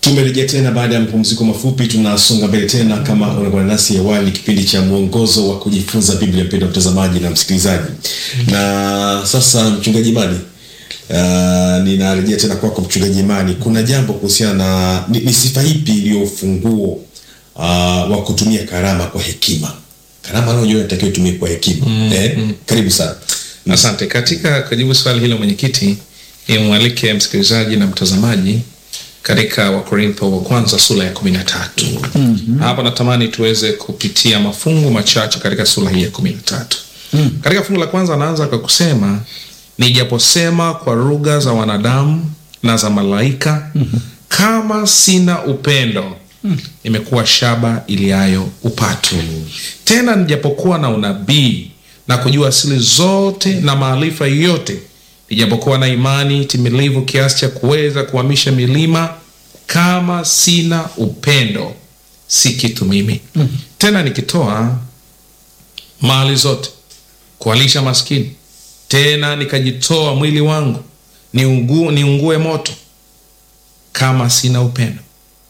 Tumerejea tena baada ya mapumziko mafupi, tunasonga mbele tena. Kama unakuwa nasi awali, kipindi cha mwongozo wa kujifunza Biblia, mpendwa mtazamaji na msikilizaji. Na sasa mchungaji Imani, uh, ninarejea tena kwako mchungaji Imani, kuna jambo kuhusiana na ni, ni sifa ipi iliyo ufunguo uh, wa kutumia karama kwa hekima? Karama nayo inatakiwa itumie kwa hekima eh? Karibu sana. Asante. Katika kujibu swali hilo mwenyekiti, nimwalike msikilizaji na mtazamaji katika Wakorintho wa kwanza sura ya kumi na tatu. Hapa natamani tuweze kupitia mafungu machache katika sura hii ya kumi na tatu. Katika fungu la kwanza anaanza kwa kusema nijaposema kwa lugha za wanadamu na za malaika, kama sina upendo nimekuwa shaba iliayo upatu. Tena nijapokuwa na unabii na kujua asili zote na maarifa yote, nijapokuwa na imani timilivu kiasi cha kuweza kuhamisha milima, kama sina upendo si kitu mimi. Tena nikitoa mali zote kuwalisha maskini, tena nikajitoa mwili wangu niungu, niungue moto, kama sina upendo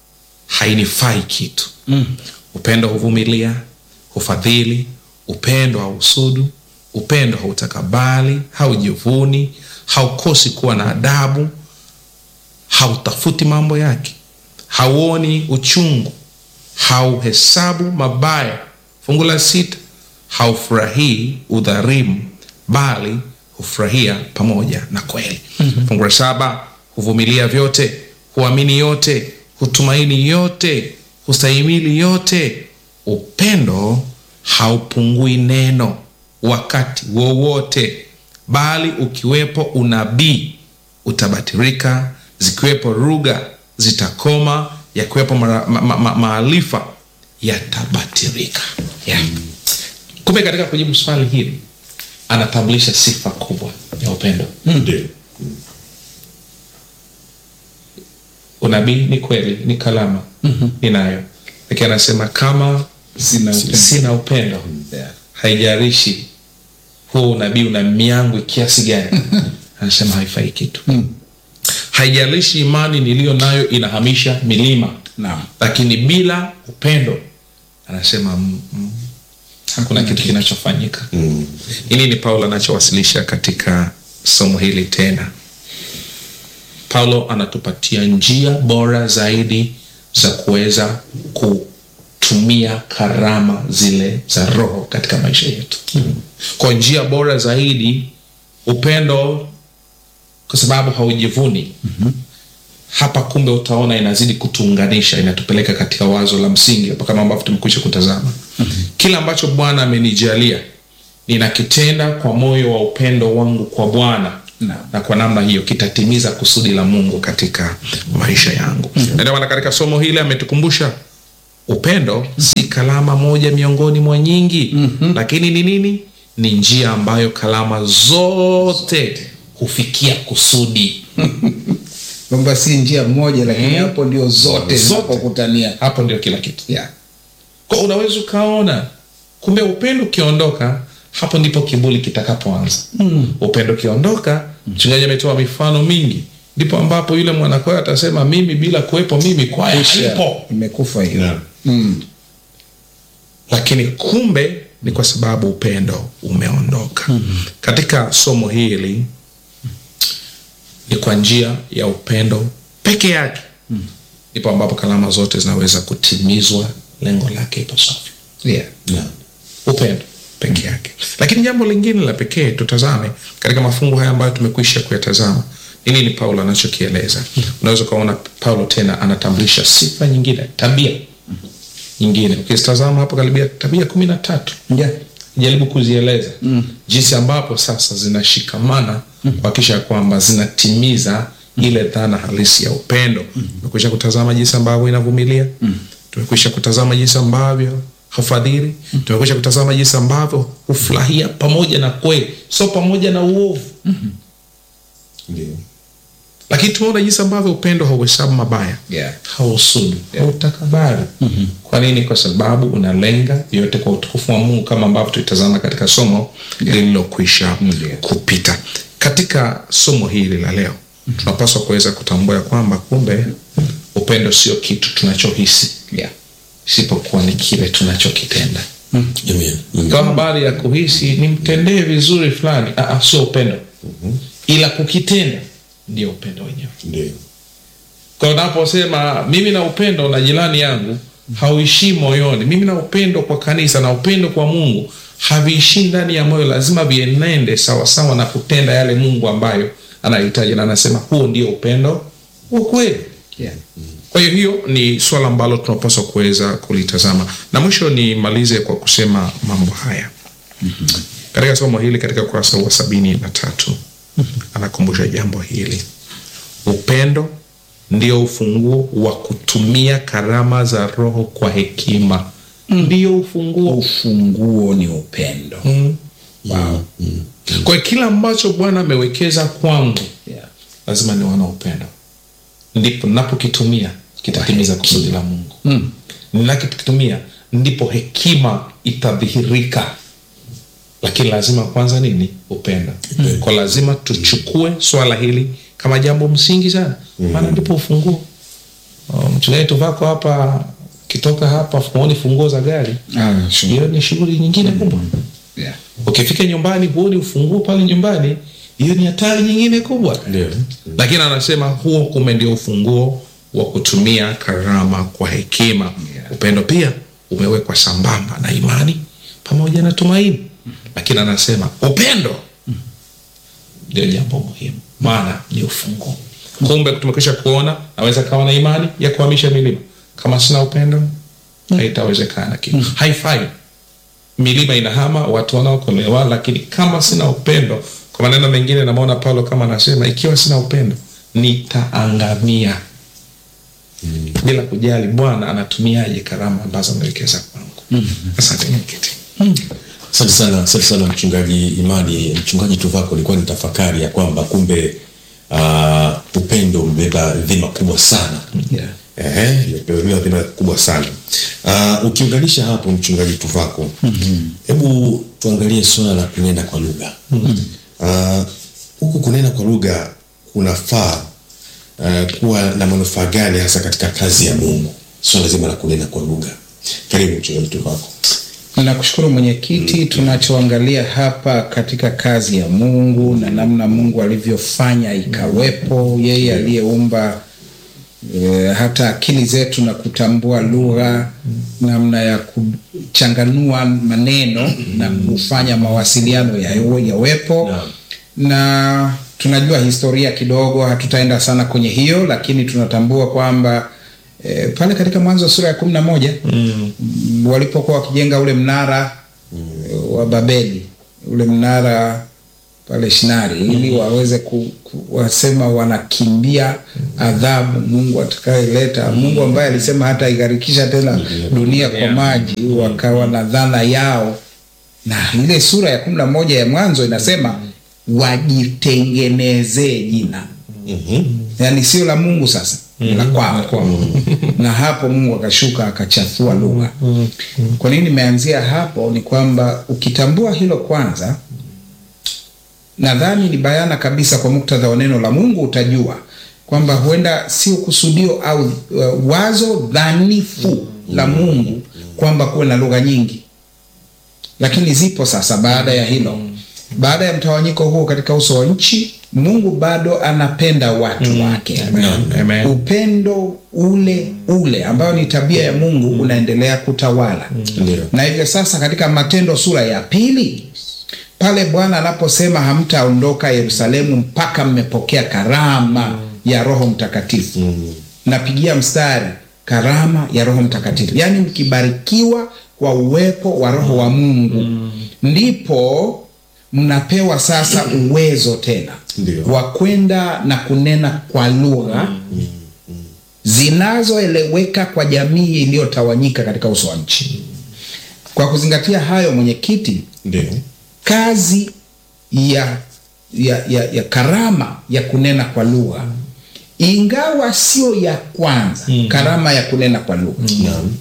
hainifai kitu. Upendo huvumilia, hufadhili, upendo hausudu, upendo hautakabali, haujivuni, haukosi kuwa na adabu, hautafuti mambo yake, hauoni uchungu, hauhesabu mabaya. Fungu la sita, haufurahii udhalimu, bali hufurahia pamoja na kweli. Fungu la saba, huvumilia vyote, huamini yote, hutumaini yote, hustahimili yote. Upendo haupungui neno wakati wowote, bali ukiwepo unabii utabatirika, zikiwepo lugha zitakoma, yakiwepo mara- ma- ma- ma- maarifa yatabatirika. Yeah. Kumbe katika kujibu swali hili anatambulisha sifa kubwa ya upendo. Ndio. Unabii ni kweli, ni kalama ninayo, lakini anasema kama Sina upendo. sina upendo Yeah. haijalishi huo unabii una miangwi kiasi gani, anasema haifai kitu. Haijalishi imani niliyo nayo inahamisha milima, Naam. lakini bila upendo anasema mm, mm, hakuna kitu kinachofanyika. Hili ni Paulo anachowasilisha katika somo hili tena. Paulo anatupatia njia bora zaidi za kuweza kutumia karama zile za Roho katika maisha yetu. Kwa njia bora zaidi, upendo, kwa sababu haujivuni. Hapa kumbe utaona inazidi kutuunganisha, inatupeleka katika wazo la msingi hapa, kama ambavyo tumekwisha kutazama. Kila ambacho Bwana amenijalia ninakitenda kwa moyo wa upendo wangu kwa Bwana Naam. na kwa namna hiyo kitatimiza kusudi la Mungu katika maisha yangu. Na ndio maana katika somo hili ametukumbusha upendo si kalama moja miongoni mwa nyingi, lakini ni nini? Ni njia ambayo kalama zote hufikia kusudi. kwamba si njia moja lakini hapo ndio zote Zote. zinapokutania Hapo ndio kila kitu. yeah. Kwa unaweza ukaona kumbe upendo ukiondoka, hapo ndipo kiburi kitakapoanza. Upendo ukiondoka, mchungaji ametoa mifano mingi, ndipo ambapo yule mwanakwaya atasema mimi bila kuwepo mimi kwaya haipo. imekufa hiyo Naam. mm. lakini kumbe ni kwa sababu upendo umeondoka. Katika somo hili ni kwa njia ya upendo peke yake ndipo ambapo kalama zote zinaweza kutimizwa lengo lake ipasavyo. yeah. Naam. Upendo peke yake. Lakini jambo lingine la pekee tutazame katika mafungu haya ambayo tumekwisha kuyatazama ni nini Paulo anachokieleza. Unaweza ukaona Paulo tena anatambulisha sifa nyingine, tabia nyingine. Ukizitazama hapo karibia tabia kumi na tatu Yeah. jaribu kuzieleza jinsi ambapo sasa zinashikamana kuhakikisha ya kwamba zinatimiza ile dhana halisi ya upendo. Tumekwisha kutazama jinsi ambavyo inavumilia, tumekwisha kutazama jinsi ambavyo hufadhili, tumekwisha kutazama jinsi ambavyo hufurahia pamoja na kweli, sio pamoja na uovu Ndio. lakini tumeona jinsi ambavyo upendo hauhesabu mabaya Yeah. hausudu hautakabari kwa nini kwa sababu unalenga yote kwa utukufu wa mungu kama ambavyo tulitazama katika somo lililokwisha Ndio. kupita katika somo hili la leo tunapaswa kuweza kutambua ya kwamba kumbe upendo upendo sio kitu tunachohisi Yeah. isipokuwa ni kile tunachokitenda Amen. Amen. kwa habari ya kuhisi nimtendee vizuri fulani ah, ah, sio upendo ila kukitenda ndio upendo wenyewe Ndio. kwa unaposema mimi na upendo na jirani yangu hauishii moyoni mimi na upendo kwa kanisa na upendo kwa mungu haviishii ndani ya moyo lazima vienende sawasawa na kutenda yale mungu ambayo anahitaji na anasema huo ndio upendo wa kweli Yeah. kwa hiyo hiyo ni swala ambalo tunapaswa kuweza kulitazama na mwisho nimalize kwa kusema mambo haya katika somo hili katika ukurasa wa sabini na tatu anakumbusha jambo hili upendo ndio ufunguo wa kutumia karama za roho kwa hekima ndio ufunguo ufunguo ni upendo mm. wow. kwa hiyo kila ambacho bwana amewekeza kwangu yeah. lazima niwe na upendo ndipo napokitumia kitatimiza kusudi la mungu mm. ninakitumia ndipo hekima itadhihirika lakini lazima kwanza nini upendo kwa lazima tuchukue swala hili kama jambo msingi sana maana ndipo ufunguo Oh, mchungaji tuvako hapa kitoka hapa huoni funguo za gari ah, sure. hiyo ni shughuli nyingine kubwa yeah. ukifika nyumbani huoni ufunguo pale nyumbani hiyo ni hatari nyingine kubwa Ndio. lakini anasema huo kume ndio ufunguo wa kutumia karama kwa hekima Yeah. upendo pia umewekwa sambamba na imani pamoja na tumaini lakini anasema upendo ndio jambo muhimu maana ni ufunguo kumbe tumekwisha kuona naweza kawa na imani ya kuhamisha milima kama sina upendo haitawezekana kitu haifai milima inahama watu wanaokolewa lakini kama sina upendo kwa maneno mengine namwona paulo kama anasema ikiwa sina upendo nitaangamia bila kujali bwana anatumiaje karama ambazo amewekeza kwangu asante mwenyekiti asante sana asante sana mchungaji imani mchungaji tuvako ilikuwa ni tafakari ya kwamba kumbe uh, upendo umebeba dhima kubwa sana Yeah. Ehe, imebeba dhima kubwa sana uh, ukiunganisha hapo mchungaji tuvako hebu tuangalie suala la kunena kwa lugha Ah, huku kunena kwa lugha kunafaa uh, kuwa na manufaa gani hasa katika kazi ya mungu suala zima la kunena kwa lugha karibu mchungaji tuvako nakushukuru mwenyekiti tunachoangalia hapa katika kazi ya mungu na namna mungu alivyofanya ikawepo yeye aliyeumba e, hata akili zetu na kutambua lugha namna ya kuchanganua maneno na kufanya mawasiliano yawe- yawepo Naam. na tunajua historia kidogo hatutaenda sana kwenye hiyo lakini tunatambua kwamba e, pale katika mwanzo wa sura ya kumi na moja mm. walipokuwa wakijenga ule mnara mm. wa babeli ule mnara pale shinari ili waweze ku, ku, wasema wanakimbia adhabu mungu atakayeleta mungu ambaye alisema hata igharikisha tena dunia kwa maji wakawa na dhana yao na ile sura ya kumi na moja ya mwanzo inasema wajitengenezee jina yaani sio la mungu sasa ni la kwao na hapo mungu akashuka akachafua lugha kwa nini nimeanzia hapo ni kwamba ukitambua hilo kwanza nadhani ni bayana kabisa kwa muktadha wa neno la mungu utajua kwamba huenda sio kusudio au uh, wazo dhanifu la mungu kwamba kuwe na lugha nyingi lakini zipo sasa baada ya hilo baada ya mtawanyiko huo katika uso wa nchi mungu bado anapenda watu wake Amen. upendo ule ule ambayo ni tabia ya mungu unaendelea kutawala Ndio. na hivyo sasa katika matendo sura ya pili pale bwana anaposema hamtaondoka yerusalemu mpaka mmepokea karama ya roho mtakatifu napigia mstari karama ya roho mtakatifu yaani mkibarikiwa kwa uwepo wa roho wa mungu ndipo mnapewa sasa uwezo tena Ndio. wa kwenda na kunena kwa lugha zinazoeleweka kwa jamii iliyotawanyika katika uso wa nchi kwa kuzingatia hayo mwenyekiti ndio kazi ya, ya, ya, ya karama ya kunena kwa lugha ingawa sio ya kwanza mm. karama ya kunena kwa lugha Naam.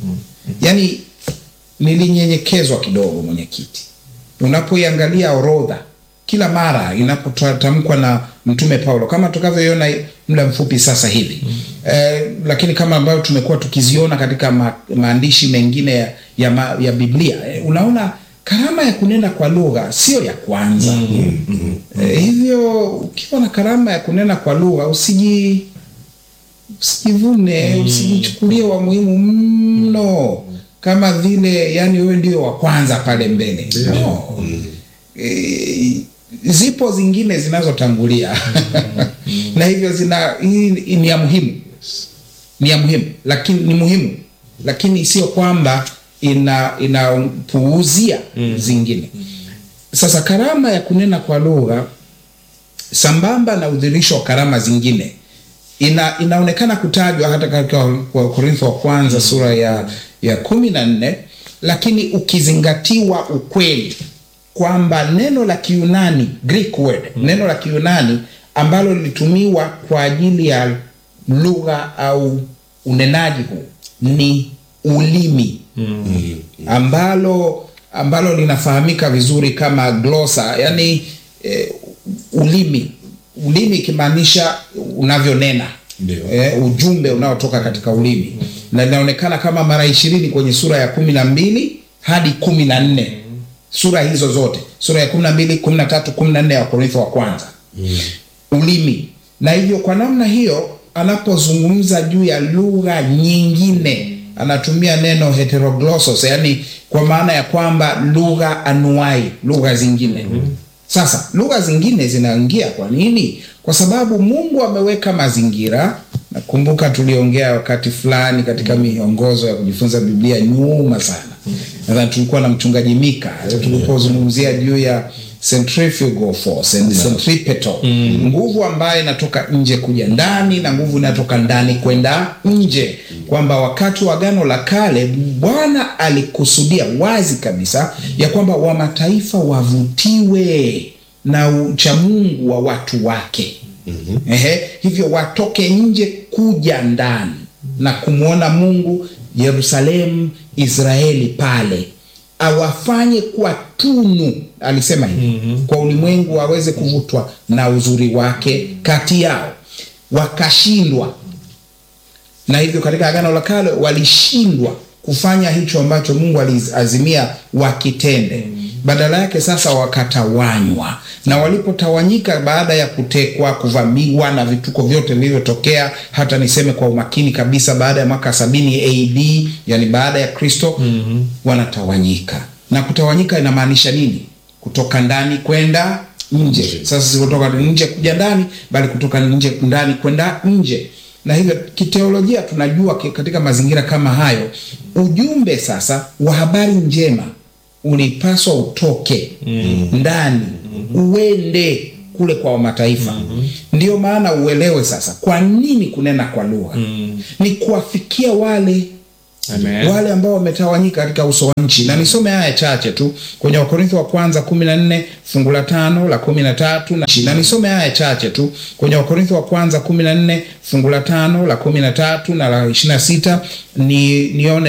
yaani nilinyenyekezwa kidogo mwenyekiti unapoiangalia orodha kila mara inapotamkwa na mtume Paulo kama tutakavyoiona muda mfupi sasa hivi mm. eh, lakini kama ambayo tumekuwa tukiziona katika ma, maandishi mengine ya, ya, ma, ya Biblia eh, unaona karama ya kunena kwa lugha sio ya kwanza mm, mm, eh, hivyo ukiwa na karama ya kunena kwa lugha usiji usijivune mm. usijichukulie wa muhimu mno kama vile yani wewe ndio wa kwanza pale mbele no. mm. e, zipo zingine zinazotangulia na hivyo zina hii ni ya muhimu ni ya muhimu lakini ni muhimu lakini sio kwamba ina inapuuzia mm. zingine sasa karama ya kunena kwa lugha sambamba na udhirisho wa karama zingine ina, inaonekana kutajwa hata katika Wakorintho wa kwanza mm. sura ya, ya kumi na nne lakini ukizingatiwa ukweli kwamba neno la Kiyunani Greek word mm. neno la Kiyunani ambalo lilitumiwa kwa ajili ya lugha au unenaji huu ni ulimi mm. ambalo ambalo linafahamika vizuri kama glosa yani eh, ulimi ulimi ikimaanisha unavyonena eh, ujumbe unaotoka katika ulimi mm. na linaonekana kama mara ishirini kwenye sura ya kumi na mbili hadi kumi na nne mm. sura hizo zote sura ya kumi na mbili kumi na tatu kumi na nne ya wakorintho wa kwanza mm. ulimi na hivyo kwa namna hiyo anapozungumza juu ya lugha nyingine anatumia neno heteroglossos yani kwa maana ya kwamba lugha anuai lugha zingine mm. Sasa lugha zingine zinaingia kwa nini? Kwa sababu Mungu ameweka mazingira. Nakumbuka tuliongea wakati fulani katika miongozo ya kujifunza Biblia nyuma sana, nadhani tulikuwa na mchungaji Mika tulipozungumzia juu ya centrifugal force and centripetal mm. nguvu ambayo inatoka nje kuja ndani na nguvu inatoka ndani kwenda nje, kwamba wakati wa Agano la Kale Bwana alikusudia wazi kabisa ya kwamba wa mataifa wavutiwe na uchamungu wa watu wake mm-hmm. Ehe, hivyo watoke nje kuja ndani na kumwona Mungu Yerusalemu, Israeli pale awafanye kuwa tunu, alisema hivi mm-hmm. kwa ulimwengu waweze kuvutwa na uzuri wake kati yao. Wakashindwa, na hivyo katika Agano la Kale walishindwa kufanya hicho ambacho Mungu aliazimia wakitende. Badala yake sasa wakatawanywa, na walipotawanyika, baada ya kutekwa, kuvamiwa na vituko vyote vilivyotokea, hata niseme kwa umakini kabisa, baada ya mwaka sabini AD, yani baada ya Kristo mm -hmm. wanatawanyika. Na kutawanyika inamaanisha nini? Kutoka ndani kwenda nje. Sasa si kutoka nje kuja ndani, bali kutoka nje ndani kwenda nje na hivyo kiteolojia tunajua katika mazingira kama hayo, ujumbe sasa wa habari njema ulipaswa utoke mm. ndani mm. uende kule kwa mataifa mm -hmm. Ndio maana uelewe sasa kwa nini kunena kwa lugha mm. ni kuwafikia wale Amen. wale ambao wametawanyika katika uso wa nchi, na nisome haya chache tu kwenye Wakorintho wa kwanza kumi na nne fungu la tano la kumi na tatu na, na nisome haya chache tu kwenye Wakorintho wa kwanza kumi na nne fungu la tano la kumi na tatu na la ishirini na sita ni nione